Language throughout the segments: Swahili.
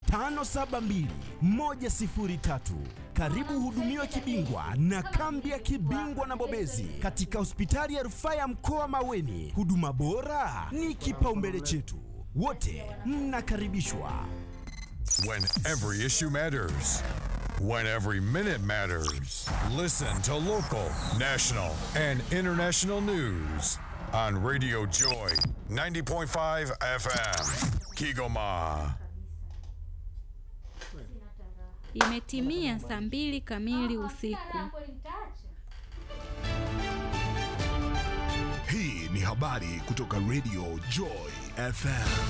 572 103. Karibu uhudumiwe kibingwa na kambi ya kibingwa na bobezi katika hospitali ya rufaa ya mkoa Maweni. Huduma bora ni kipaumbele chetu, wote mnakaribishwa. When every issue matters. When every minute matters. Listen to local, national, and international news on Radio Joy 90.5 FM. Kigoma. Imetimia saa mbili kamili usiku. Hii ni habari kutoka Radio Joy FM.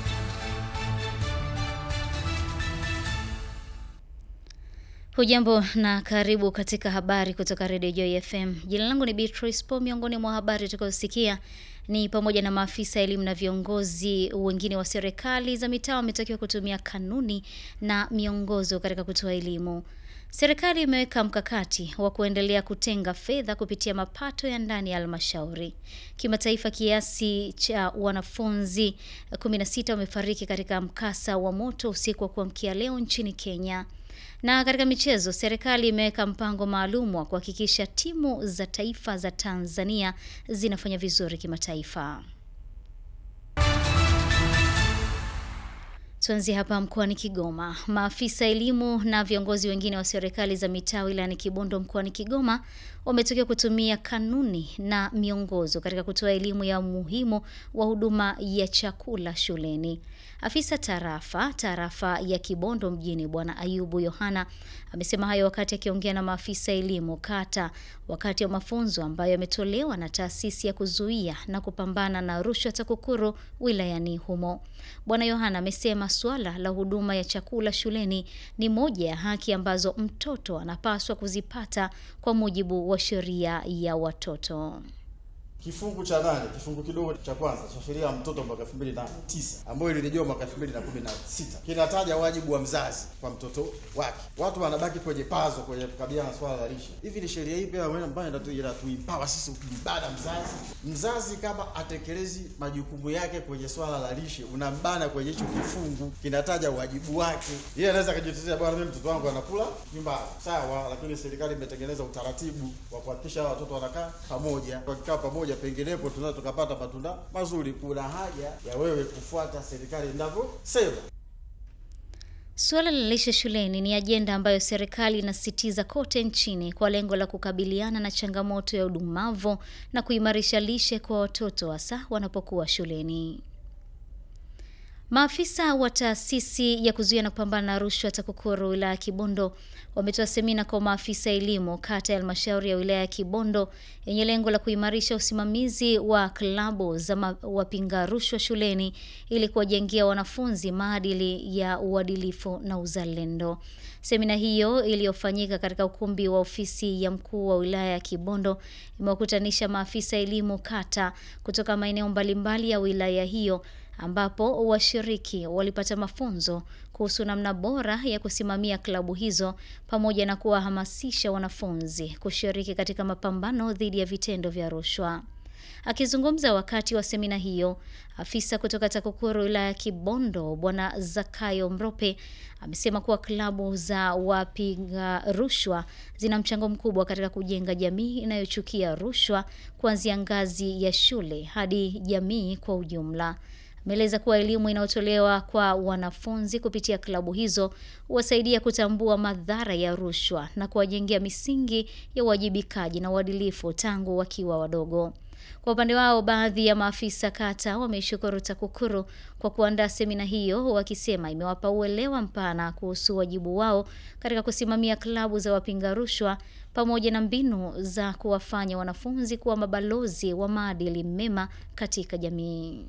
Hujambo na karibu katika habari kutoka Radio Joy FM. Jina langu ni Beatrice Po. Miongoni mwa habari tutakazosikia ni pamoja na maafisa elimu na viongozi wengine wa serikali za mitaa wametakiwa kutumia kanuni na miongozo katika kutoa elimu. Serikali imeweka mkakati wa kuendelea kutenga fedha kupitia mapato ya ndani ya halmashauri. Kimataifa, kiasi cha wanafunzi 16 wamefariki katika mkasa wa moto usiku wa kuamkia leo nchini Kenya. Na katika michezo, serikali imeweka mpango maalum wa kuhakikisha timu za taifa za Tanzania zinafanya vizuri kimataifa. Tuanzie hapa mkoani Kigoma. Maafisa elimu na viongozi wengine wa serikali za mitaa wilayani Kibondo mkoani Kigoma wametakiwa kutumia kanuni na miongozo katika kutoa elimu ya umuhimu wa huduma ya chakula shuleni. Afisa tarafa tarafa ya Kibondo mjini Bwana Ayubu Yohana amesema hayo wakati akiongea na maafisa elimu kata wakati wa mafunzo ambayo yametolewa na taasisi ya kuzuia na kupambana na rushwa TAKUKURU wilayani humo. Bwana Yohana amesema suala la huduma ya chakula shuleni ni moja ya haki ambazo mtoto anapaswa kuzipata kwa mujibu wa sheria ya watoto. Kifungu cha nane kifungu kidogo cha kwanza cha sheria ya mtoto mwaka 2009 ambayo ilirejewa mwaka 2016 kinataja wajibu wa mzazi kwa mtoto wake. Watu wanabaki kwenye pazo kwenye kukabiliana na swala la lishe. Hivi ni sheria ipi ambayo inatuimpawa sisi kumbana mzazi? Mzazi kama atekelezi majukumu yake kwenye swala la lishe, unambana kwenye hicho kifungu kinataja wajibu wake. Yeye anaweza kujitetea, bwana, mimi mtoto wangu anakula nyumbani, sawa, lakini serikali imetengeneza utaratibu wa kuhakikisha watoto wanakaa pamoja, wakikaa pamoja penginepo tunaweza tukapata matunda mazuri. Kuna haja ya wewe kufuata serikali inavyosema. Suala la lishe shuleni ni ajenda ambayo serikali inasisitiza kote nchini kwa lengo la kukabiliana na changamoto ya udumavu na kuimarisha lishe kwa watoto hasa wanapokuwa shuleni. Maafisa wa taasisi ya kuzuia na kupambana na rushwa TAKUKURU wilaya ya Kibondo wametoa semina kwa maafisa elimu kata ya halmashauri ya wilaya ya Kibondo yenye lengo la kuimarisha usimamizi wa klabu za wapinga rushwa shuleni ili kuwajengea wanafunzi maadili ya uadilifu na uzalendo. Semina hiyo iliyofanyika katika ukumbi wa ofisi ya mkuu wa wilaya ya Kibondo imewakutanisha maafisa elimu kata kutoka maeneo mbalimbali ya wilaya hiyo ambapo washiriki walipata mafunzo kuhusu namna bora ya kusimamia klabu hizo pamoja na kuwahamasisha wanafunzi kushiriki katika mapambano dhidi ya vitendo vya rushwa. Akizungumza wakati wa semina hiyo, afisa kutoka TAKUKURU wilaya ya Kibondo Bwana Zakayo Mrope amesema kuwa klabu za wapiga rushwa zina mchango mkubwa katika kujenga jamii inayochukia rushwa kuanzia ngazi ya shule hadi jamii kwa ujumla. Ameeleza kuwa elimu inayotolewa kwa wanafunzi kupitia klabu hizo huwasaidia kutambua madhara ya rushwa na kuwajengea misingi ya uwajibikaji na uadilifu tangu wakiwa wadogo. Kwa upande wao, baadhi ya maafisa kata wameishukuru TAKUKURU kwa kuandaa semina hiyo, wakisema imewapa uelewa mpana kuhusu wajibu wao katika kusimamia klabu za wapinga rushwa pamoja na mbinu za kuwafanya wanafunzi kuwa mabalozi wa maadili mema katika jamii.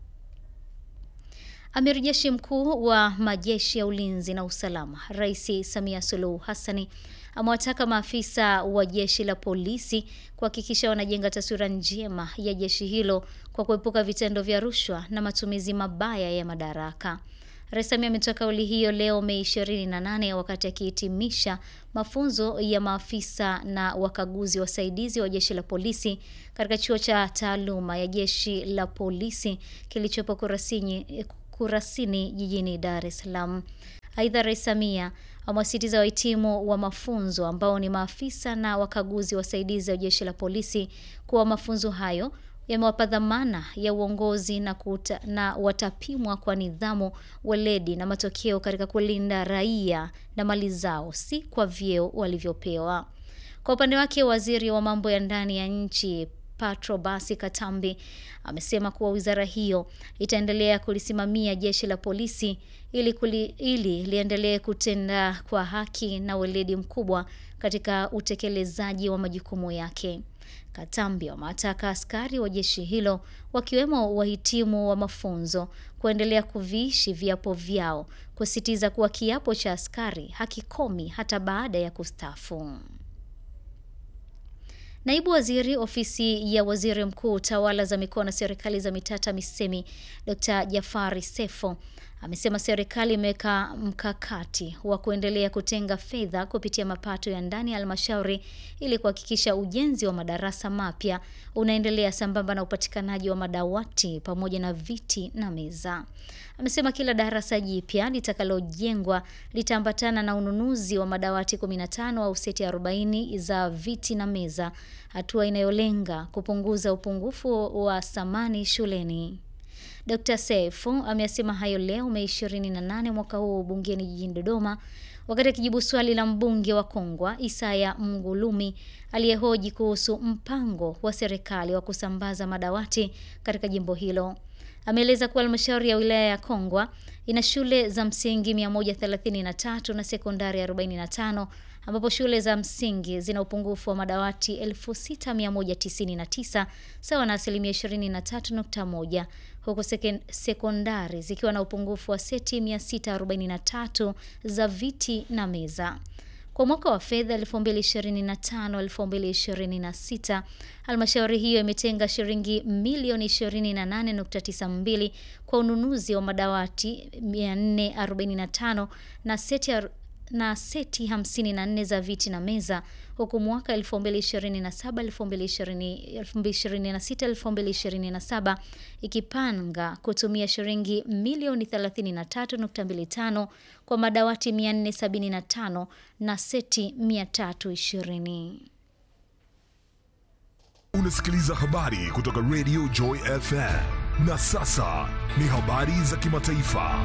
Amiri Jeshi Mkuu wa Majeshi ya Ulinzi na Usalama, Rais Samia Suluhu Hassani amewataka maafisa wa jeshi la polisi kuhakikisha wanajenga taswira njema ya jeshi hilo kwa kuepuka vitendo vya rushwa na matumizi mabaya ya madaraka. Rais Samia ametoa kauli hiyo leo Mei 28 wakati akihitimisha mafunzo ya maafisa na wakaguzi wasaidizi wa jeshi la polisi katika chuo cha taaluma ya jeshi la polisi kilichopo Kurasini Kurasini jijini Dar es Salaam. Aidha, Rais Samia amewasitiza wahitimu wa mafunzo ambao ni maafisa na wakaguzi wasaidizi wa jeshi la polisi kuwa mafunzo hayo yamewapa dhamana ya uongozi na, kuta, na watapimwa kwa nidhamu, weledi na matokeo katika kulinda raia na mali zao, si kwa vyeo walivyopewa. Kwa upande wake, waziri wa mambo ya ndani ya nchi Patrobas Katambi amesema kuwa wizara hiyo itaendelea kulisimamia jeshi la polisi ili, kuli, ili liendelee kutenda kwa haki na weledi mkubwa katika utekelezaji wa majukumu yake. Katambi wamewataka askari wa jeshi hilo wakiwemo wahitimu wa mafunzo kuendelea kuviishi viapo vyao, kusisitiza kuwa kiapo cha askari hakikomi hata baada ya kustaafu. Naibu Waziri Ofisi ya Waziri Mkuu, Tawala za Mikoa na Serikali za Mitaa, TAMISEMI, Dr. Jafari Sefo amesema serikali imeweka mkakati wa kuendelea kutenga fedha kupitia mapato ya ndani ya halmashauri ili kuhakikisha ujenzi wa madarasa mapya unaendelea sambamba na upatikanaji wa madawati pamoja na viti na meza. Amesema kila darasa jipya litakalojengwa litaambatana na ununuzi wa madawati 15 au seti 40 za viti na meza, hatua inayolenga kupunguza upungufu wa samani shuleni. Dr. Seif ameyasema hayo leo Mei 28 mwaka huu bungeni jijini Dodoma wakati akijibu swali la mbunge wa Kongwa Isaya Mgulumi aliyehoji kuhusu mpango wa serikali wa kusambaza madawati katika jimbo hilo. Ameeleza kuwa halmashauri ya wilaya ya Kongwa ina shule za msingi 133 na sekondari 45 ambapo shule za msingi zina upungufu wa madawati 6199 sawa na asilimia 23.1 huku sekondari zikiwa na upungufu wa seti 643 za viti na meza. Kwa mwaka wa fedha 2025-2026 halmashauri hiyo imetenga shilingi milioni 28.92 kwa ununuzi wa madawati 445 na seti na seti 54 za viti na meza huku mwaka 2027-2026-2027 ikipanga kutumia shilingi milioni 33.25 kwa madawati 475 na seti 320. Unasikiliza habari kutoka Radio Joy FM. Na sasa ni habari za kimataifa.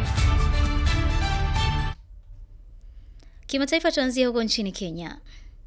Kimataifa, tuanzie huko nchini Kenya.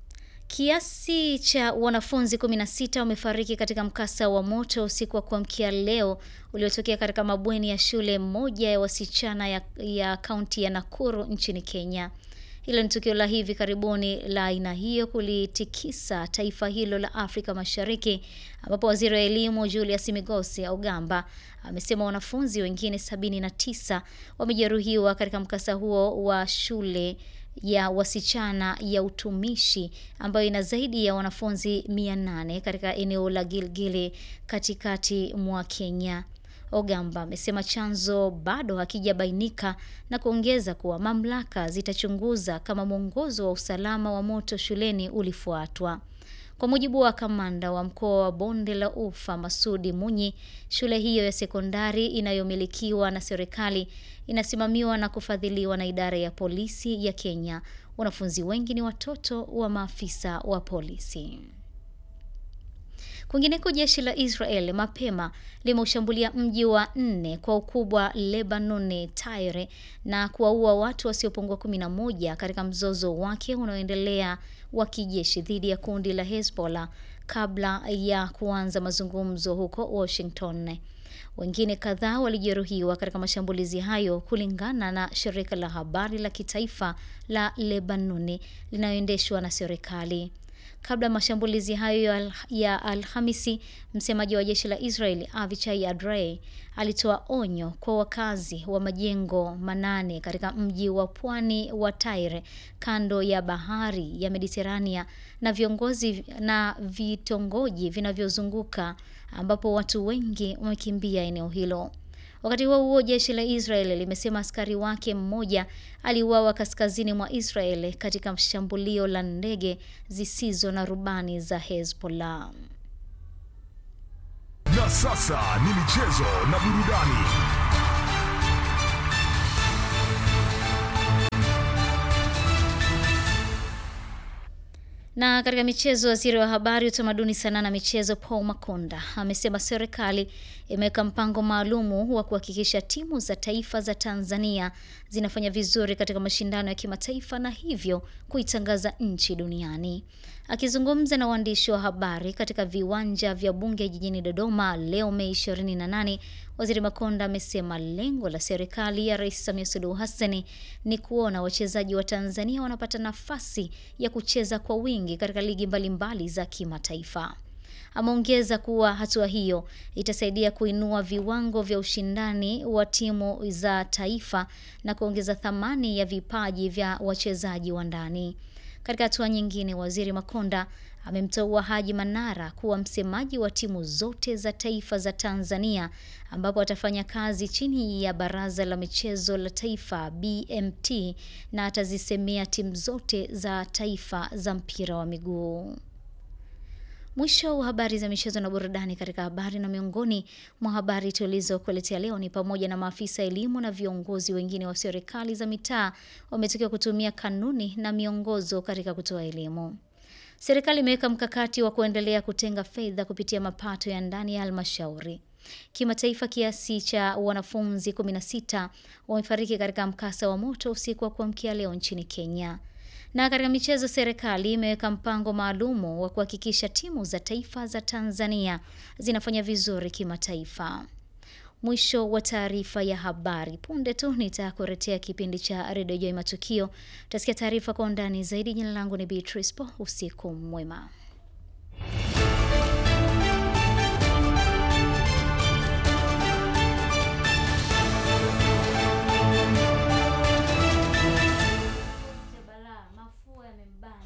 Kiasi cha wanafunzi 16 wamefariki katika mkasa wa moto usiku wa kuamkia leo uliotokea katika mabweni ya shule moja ya wasichana ya, ya kaunti ya Nakuru nchini Kenya. Hilo ni tukio la hivi karibuni la aina hiyo kulitikisa taifa hilo la Afrika Mashariki, ambapo waziri wa elimu Julius Migosi Ogamba amesema wanafunzi wengine 79 wamejeruhiwa katika mkasa huo wa shule ya wasichana ya utumishi ambayo ina zaidi ya wanafunzi 800 katika eneo la Gilgili katikati mwa Kenya. Ogamba amesema chanzo bado hakijabainika na kuongeza kuwa mamlaka zitachunguza kama mwongozo wa usalama wa moto shuleni ulifuatwa. Kwa mujibu wa kamanda wa mkoa wa Bonde la Ufa Masudi Munyi, shule hiyo ya sekondari inayomilikiwa na serikali inasimamiwa na kufadhiliwa na idara ya polisi ya Kenya. Wanafunzi wengi ni watoto wa maafisa wa polisi. Kwingineko, jeshi la Israel mapema limeushambulia mji wa nne kwa ukubwa Lebanon, Tyre, na kuwaua watu wasiopungua 11 katika mzozo wake unaoendelea wa kijeshi dhidi ya kundi la Hezbollah kabla ya kuanza mazungumzo huko Washington. Wengine kadhaa walijeruhiwa katika mashambulizi hayo, kulingana na shirika la habari la kitaifa la Lebanoni linaloendeshwa na serikali. Kabla ya mashambulizi hayo ya Alhamisi, msemaji wa jeshi la Israeli Avichai Adrei alitoa onyo kwa wakazi wa majengo manane katika mji wa pwani wa Tyre kando ya bahari ya Mediterania na viongozi na vitongoji vinavyozunguka ambapo watu wengi wamekimbia eneo hilo. Wakati huo huo, jeshi la Israel limesema askari wake mmoja aliuawa kaskazini mwa Israel katika shambulio la ndege zisizo na rubani za Hezbollah. Na sasa ni michezo na burudani. Na katika michezo, waziri wa habari, utamaduni, sanaa na michezo Paul Makonda amesema serikali imeweka mpango maalumu wa kuhakikisha timu za taifa za Tanzania zinafanya vizuri katika mashindano ya kimataifa na hivyo kuitangaza nchi duniani. Akizungumza na waandishi wa habari katika viwanja vya bunge jijini Dodoma leo Mei 28, waziri Makonda amesema lengo la serikali ya Rais Samia Suluhu Hassan ni kuona wachezaji wa Tanzania wanapata nafasi ya kucheza kwa wingi katika ligi mbalimbali za kimataifa. Ameongeza kuwa hatua hiyo itasaidia kuinua viwango vya ushindani wa timu za taifa na kuongeza thamani ya vipaji vya wachezaji wa ndani. Katika hatua nyingine, waziri Makonda amemteua Haji Manara kuwa msemaji wa timu zote za taifa za Tanzania, ambapo atafanya kazi chini ya Baraza la Michezo la Taifa BMT na atazisemea timu zote za taifa za mpira wa miguu. Mwisho wa habari za michezo na burudani. Katika habari na miongoni mwa habari tulizokuletea leo ni pamoja na maafisa elimu na viongozi wengine wa serikali za mitaa wametakiwa kutumia kanuni na miongozo katika kutoa elimu. Serikali imeweka mkakati wa kuendelea kutenga fedha kupitia mapato ya ndani ya halmashauri. Kimataifa, kiasi cha wanafunzi 16 wamefariki katika mkasa wa moto usiku wa kuamkia leo nchini Kenya. Na katika michezo, serikali imeweka mpango maalumu wa kuhakikisha timu za taifa za Tanzania zinafanya vizuri kimataifa. Mwisho wa taarifa ya habari. Punde tu nitakuletea kipindi cha Redio Joy Matukio. Utasikia taarifa kwa undani zaidi. Jina langu ni Beatrice Po. Usiku mwema. mafua yamembana